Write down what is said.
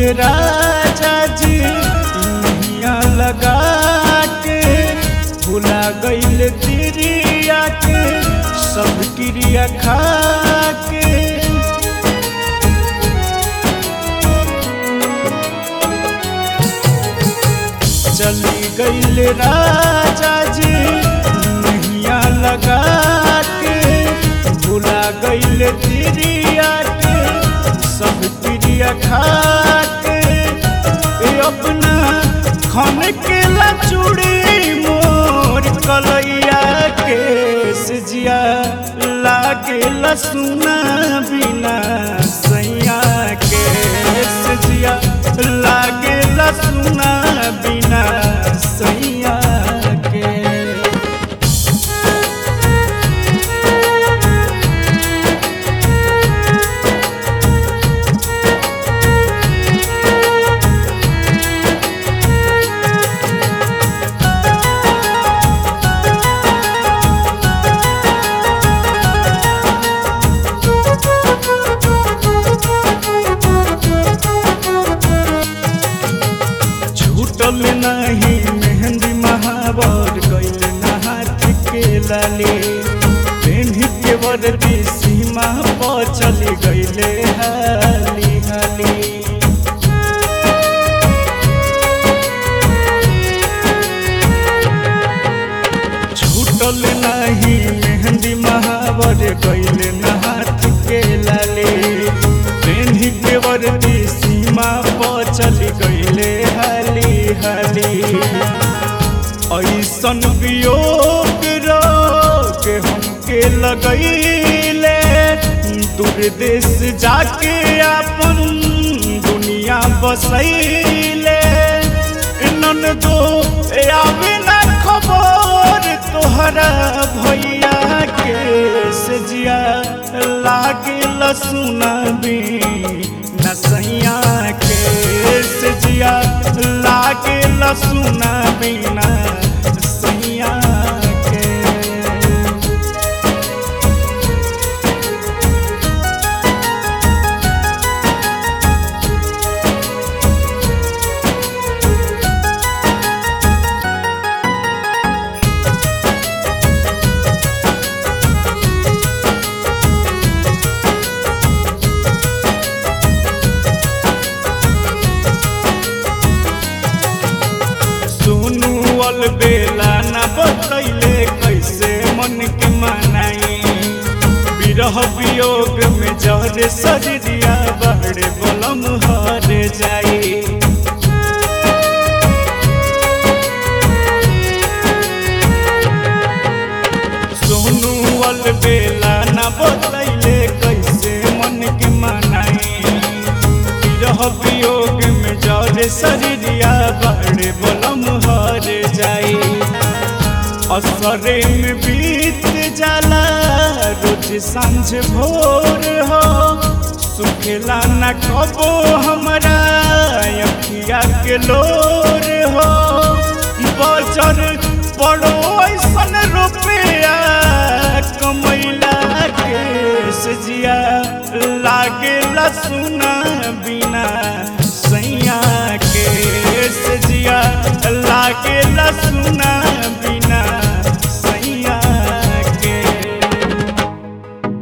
गईले राजा जी नैया लगा के भुला गईले तिरिया के सब क्रिया खा के चली गईले राजा जी नैया लगा के भुला गईले तिरिया के सब क्रिया खा के ए अपना खन के चूड़ी मोर कलैया के सजिया लागे लसुना बिना सैया के सजिया लागे लसुना बिना सैया के छूटल नहीं मेहंदी महावर गैल हाथ के लाले पेन्ही के वर्दी सीमा पर चली गईले हाली हाली छूटल नहीं मेहंदी महावर गैल हाथ के लाले पेन्ही के वर्दी सीमा पर चली गईले हाली हाली ऐसन वियोग रोग हमके लगैले दूर देश जाके अपन दुनिया बसैले नन दो आवे ना खबर तोहरा भैया के सजिया लागे लसुना भी नसैया के सजिया लागे लसुना बिना सैया के सुनु अल बेला न बतैले कैसे मन के मनाई विरह वियोग में जहरे सजरिया बहरे बलम हर जाई सोनू अल बेला न बतैले कैसे मन के मनाई विरह वियोग में जरे शरीरिया बड़े बलम हर जाई असरे में बीत जाला रोज सांझ भोर हो सुखेला न कबो हमरा अखिया के लोर हो बजर पड़ो ऐसन रुपया कमैला के सजिया लागे लसुना बिना सैया के सजिया लागे लसुना